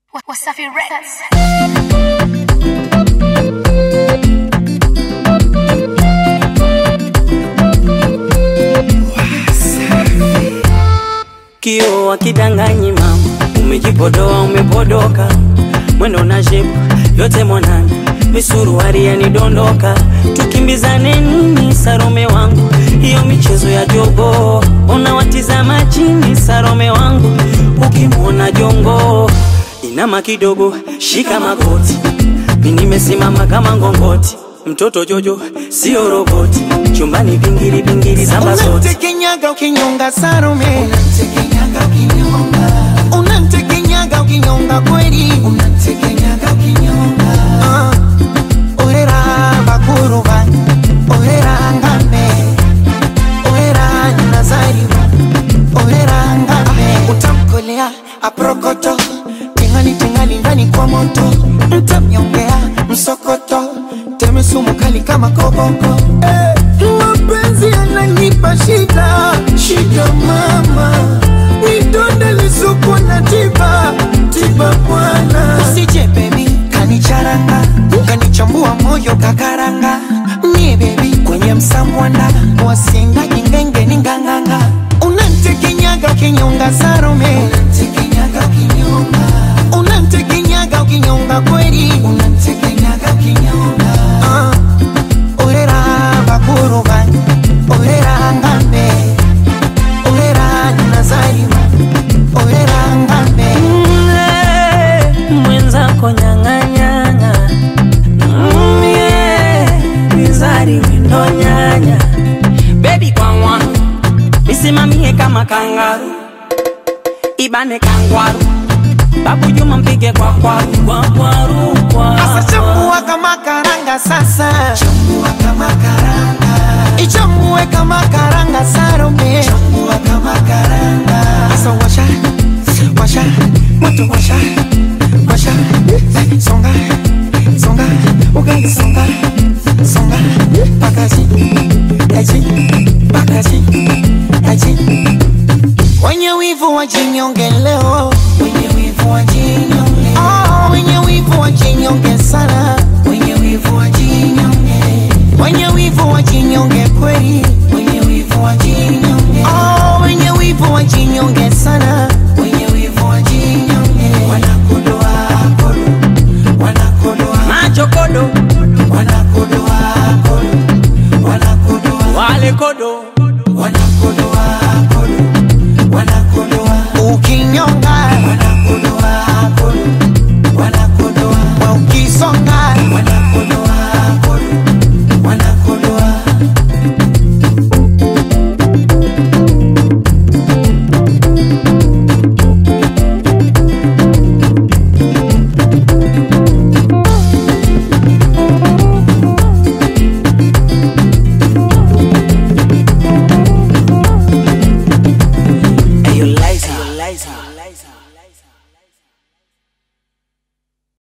Wasafi Records. Kio akidanganyi mama, umejipodoa umepodoka, mwendo na shepu yote mwanana, misuruari yanidondoka, tukimbizane nini Sarome wangu, hiyo michezo ya jogo, unawatizama chini Sarome wangu, ukimwona jongo inama kidogo, shika magoti, mi nimesimama kama ngongoti, mtoto Jojo sio roboti, chumbani pingili pingili zamba zote Unamtekenyaga ukinyonga Salome, unamtekenyaga ukinyonga, unamtekenyaga ukinyonga kweli, unamtekenyaga ukinyonga. Ah, orera bakuruba, orera ngame, orera nazariwa, orera ngame. Utamkolea aprokoto, tingani tingani ndani kwa moto, mtamnyongea msokoto, teme sumu kali kama koboko. Eh, mapenzi yananipa shida, shida mama, nidonde lisuku na tiba, tiba bwana. Usije baby, kanicharanga, kanichambua moyo kakaranga, mie baby kwenye msamwanda, wasinga jingenge ni nganganga, unantekenyaga ukinyonga Salome, unantekenyaga ukinyonga, unantekenyaga ukinyonga kweli, unantekenyaga ukinyonga. Ah. Orera bakuruba, orera ngambe, orera nazariwa, orera ngambe. Mle, mwenzako nyang'anyang'a mye mizari windo nyanya bebi kwangwa misimamie kama kangaru ibane kangwaru babu juma mpige kwa kwaru kwa kwaru Sasa kwa chambua kama karanga sasa, chambua kama karanga, ichambue kama karanga Salome, chambua kama karanga. Sasa washa, washa, moto washa, washa, Eh, songa, songa, ugali songa, songa, pakazi, aji, pakazi, aji. Wenye wivu wajinyonge leo